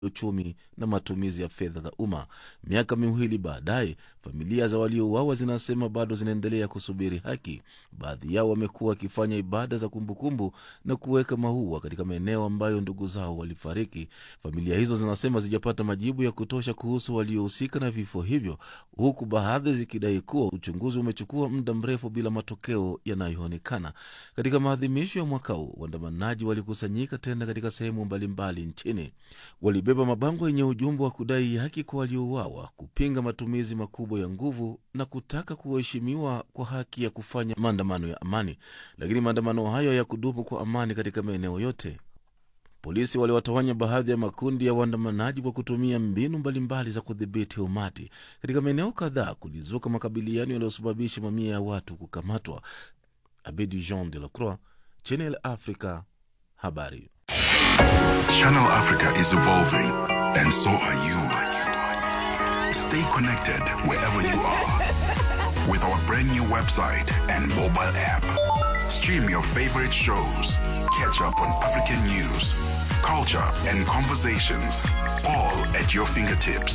uchumi na matumizi ya fedha za umma. Miaka miwili baadaye, familia za waliouawa zinasema bado zinaendelea kusubiri haki. Baadhi yao wamekuwa wakifanya ibada za kumbukumbu na kuweka maua katika maeneo ambayo ndugu zao walifariki. Familia hizo zinasema zijapata majibu ya kutosha kuhusu waliohusika na vifo hivyo, huku baadhi zikidai kuwa uchunguzi umechukua muda mrefu bila matokeo yanayoonekana. Katika maadhimisho ya mwaka huu, waandamanaji walikusanyika tena katika sehemu mbalimbali nchini. Walibeba mabango yenye ujumbe wa kudai haki kwa waliouawa, kupinga matumizi makubwa ya nguvu na kutaka kuheshimiwa kwa haki ya kufanya maandamano ya amani. Lakini maandamano hayo hayakudumu kwa amani katika maeneo yote. Polisi waliwatawanya baadhi ya makundi ya waandamanaji kwa kutumia mbinu mbalimbali za kudhibiti umati. Katika maeneo kadhaa kulizuka makabiliano yaliyosababisha mamia ya watu kukamatwa. Abedi Jean de la Croix, Channel Africa, habari. Channel Africa is evolving, and so are you. Stay connected wherever you are with our brand new website and mobile app. Stream your favorite shows, catch up on African news, culture, and conversations, all at your fingertips.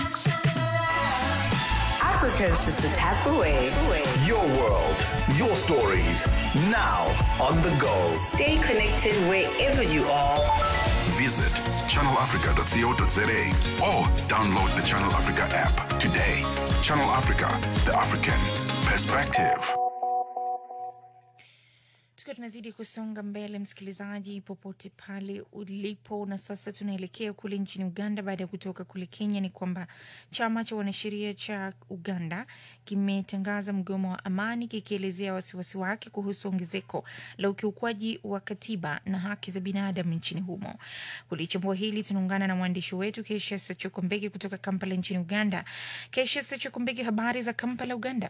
Africa is just a tap away. Your world, your stories, now on the go. Stay connected wherever you are. Visit channelafrica.co.za or download the Channel Africa app today. Channel Africa, the African perspective. tukiwa tunazidi kusonga mbele msikilizaji popote pale ulipo na sasa tunaelekea kule nchini uganda baada ya kutoka kule kenya ni kwamba chama cha wanasheria cha uganda kimetangaza mgomo wa amani kikielezea wasiwasi wake kuhusu ongezeko la ukiukwaji wa katiba na haki za binadamu nchini humo kulichambua hili tunaungana na mwandishi wetu kesha sachokombeki kutoka kampala nchini uganda kesha sachokombeki habari za kampala uganda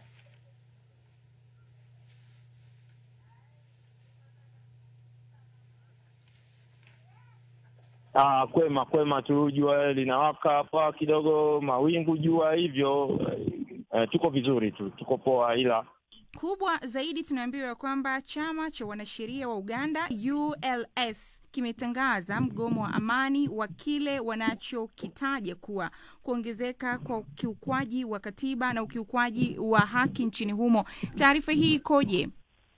Ah, kwema kwema tu, jua linawaka hapa kidogo, mawingu jua hivyo. Eh, tuko vizuri tu, tuko poa, ila kubwa zaidi tunaambiwa kwamba chama cha wanasheria wa uganda uls kimetangaza mgomo wa amani wa kile wanachokitaja kuwa kuongezeka kwa ukiukwaji wa katiba na ukiukwaji wa haki nchini humo taarifa hii ikoje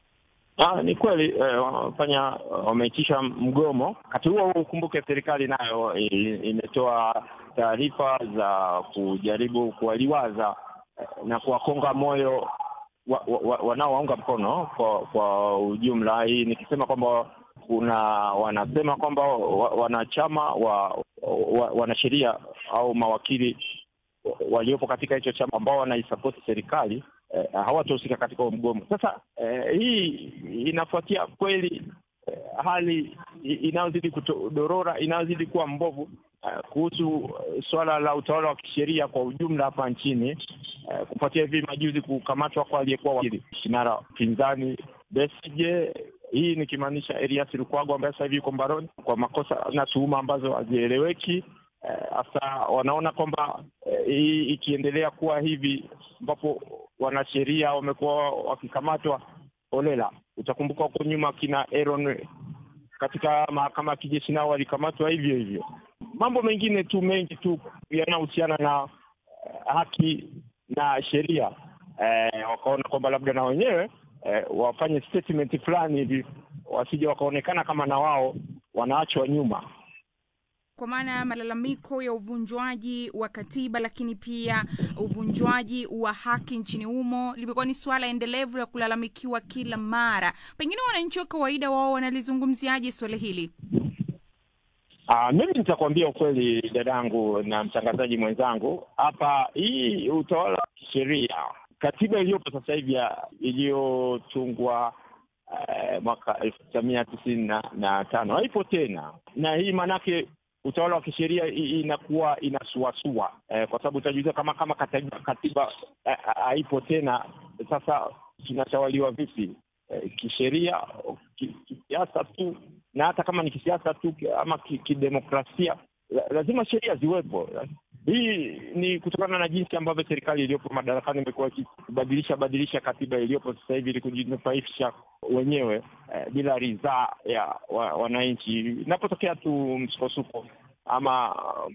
ah, ni kweli eh, wamefanya wameitisha mgomo. Wakati huo huo, ukumbuke serikali nayo i- imetoa taarifa za kujaribu kuwaliwaza eh, na kuwakonga moyo wa- wa- wa- wanaowaunga mkono kwa kwa ujumla. Hii nikisema kwamba kuna wanasema kwamba wa- wanachama wa, wa wanasheria au mawakili waliopo katika hicho chama ambao wanaisapoti serikali eh, hawatahusika katika huo mgomo. Sasa eh, hii inafuatia kweli eh, hali i- inayozidi kudorora inayozidi kuwa mbovu eh, kuhusu eh, suala la utawala wa kisheria kwa ujumla hapa nchini eh, kufuatia hivi majuzi kukamatwa kwa aliyekuwa wakili kinara pinzani Besigye hii nikimaanisha Erias Lukwago ambaye sasa hivi yuko mbaroni kwa makosa na tuhuma ambazo hazieleweki. Hasa wanaona kwamba eh, hii ikiendelea kuwa hivi, ambapo wanasheria wamekuwa wakikamatwa holela. Utakumbuka huko nyuma kina Aaron katika mahakama ya kijeshi nao walikamatwa hivyo hivyo. Mambo mengine tu mengi tu yanayohusiana na eh, haki na sheria eh, wakaona kwamba labda na wenyewe eh, wafanye statement fulani hivi, wasije wakaonekana kama na wao wanaachwa nyuma. kwa maana malalamiko ya uvunjwaji wa katiba lakini pia uvunjwaji wa haki nchini humo limekuwa ni suala endelevu la kulalamikiwa kila mara pengine wananchi wa kawaida wao wanalizungumziaje suala hili Ah, mimi nitakwambia ukweli dadangu na mtangazaji mwenzangu hapa, hii utawala wa kisheria, katiba iliyopo sasa hivi ya- iliyotungwa eh, mwaka elfu tisa mia tisini na, na tano haipo tena, na hii maanake utawala wa kisheria i- inakuwa inasuasua eh, kwa sababu utajiuliza kama kama katiba, katiba eh, haipo tena, sasa tunatawaliwa vipi? eh, kisheria ki- kisiasa tu na hata kama ni kisiasa tu ki- ama ki- kidemokrasia la- lazima sheria ziwepo hii ni kutokana na jinsi ambavyo serikali iliyopo madarakani imekuwa ikibadilisha badilisha katiba iliyopo sasa hivi ili kujinufaisha wenyewe eh, bila ridhaa ya wa, wananchi inapotokea tu msukosuko ama